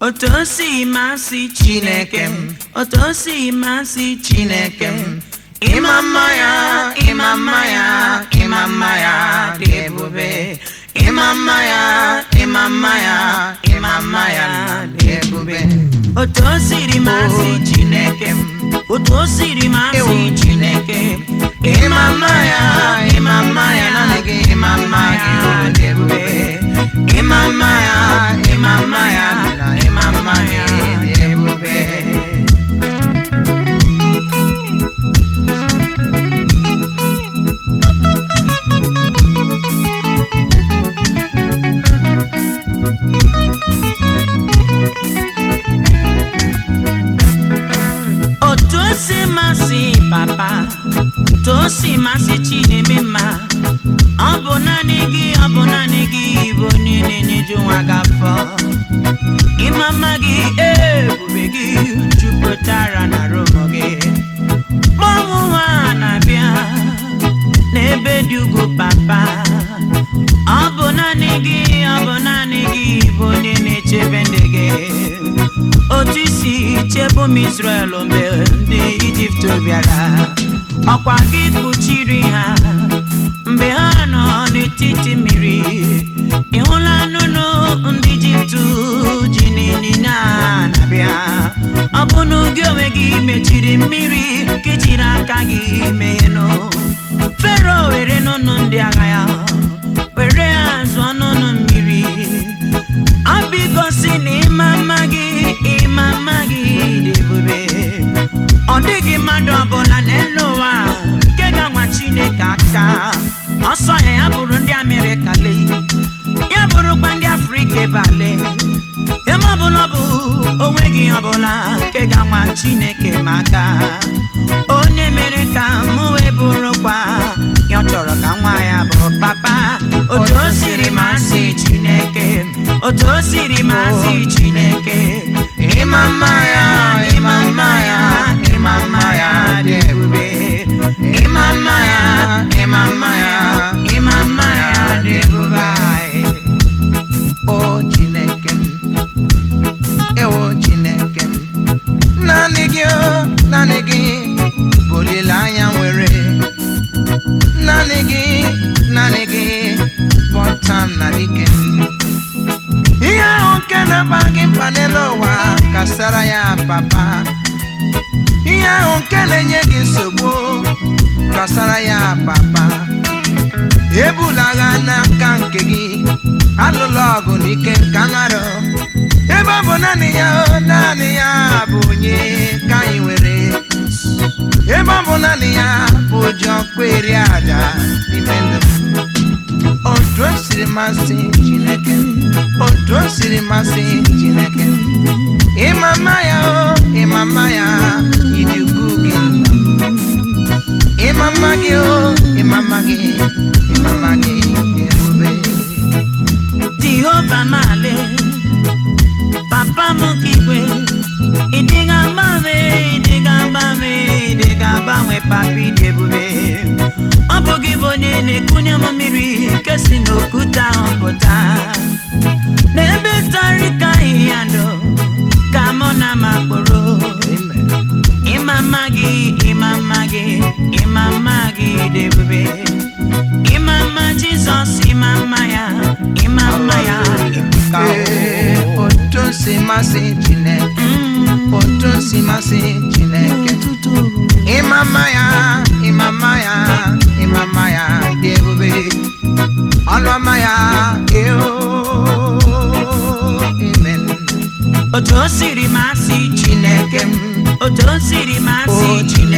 otu o si masị chineke m otu o si masị chineke m ịma mma ya ịma mma ya ịma mma ya dị ebube ịma mma ya ịma mma ya ịma mma ya dị ebube otu o siri masị chineke m otu o siri masị chineke ịma mma ya ịma mma ya naanị gị ịma mma ya dị ebube ịma mma ya ịma mma ya na ịma mma ya dị ebube otu o si masị papa otu o si masị chineme mma ọ bụ naanị gị ọ bụ naanị gị bụ onye na-enyeju nwa gị afọ ịma mma gị ebube gị jupụtara na romo gị mmanwụ nwa na-abịa n'ebe dị ugwu papa ọ bụ naanị gị ọ bụ naanị gị bụ onye na-echebe ndị gị otu isi chebe ụmụ Israel mgbe ndị Ijipt bịara ọkwa gị kpuchiri ha mgbe ha nọ n'etiti mmiri ị hụla nnụnụ ndị Ijipt ji n'ịnyịnya na-abịa ọ bụ na gị onwe gị mechiri mmiri ka ijiri aka gị meghenụ Fero were nnụnụ ndị agha ya were ha zụọ n'ọnụ mmiri ọ bụ igosi na ịma mma gị ịma mma gị dị ebube ọ dịghị mmadụ ọbụla n'elu ụwa nke ga-anwa Chineke aka ọsọ ya ya bụrụ ndị Amerịka lee ya bụrụkwa ndị Afrịka ebale eme ọbụla ọ bụ onweghị ọbụla nke ga-anwa Chineke maka onye mere ka mụ wee bụrụkwa ya ọ chọrọ ka nwa ya bụrụ papa otu o siri masị Chineke otu o siri masị Chineke ịma mma ya ịma mma ya ịma mma ya dị ebube ịma mma ya ịma mma ya ịma mma ya dị ebube anyị. o chineke m ewo chineke m naanị gị o naanị gị bụ olileanya nwere naanị gị naanị gị bụ ọta m na dike m ihe ahụ nke na-agba gị mkpa n'elu ụwa kasara ya papa ihe ahụ nke na-enye gị nsogbu kasara ya papa ebula agha n'aka nke gị alụla ọgụ n'ike nka narụ ebe ọ bụ naanị ya o naanị ya bụ onye ka anyị nwere ebe ọ bụ naanị ya bụ ji ọkpụ eri aja n'ime ndụ m. otu o siri masị chineke otu o siri masị chineke ịma mma ya o ịma mma ya ịdị ukwu gị ịma mma gị o ịma mma gị ịma mma gị dị ebube Jehova male papa m ka igwe ịdịga mgbanwe ịdịga mgbanwe ịdịga mgbanwe papa ịdị ebube ọ bụ gị bụ onye na-ekunye m mmiri nke si n'okwute ahụ pụta n'ebe tari ka ahịhịa ndụ ka mụ na makpụrụ ịma mma gị ịma mma gị ịma mma gị dị ebube ịma mma Jizọs ịma mma ya ịma mma ya ka Ee, otu o si masị chineke otu o si masị chineke ịma mma ya ịma mma ya ịma mma ya dị ebube ọnụ ọma ya eo amen otu o siri masị Chineke m otu o siri masị O Chineke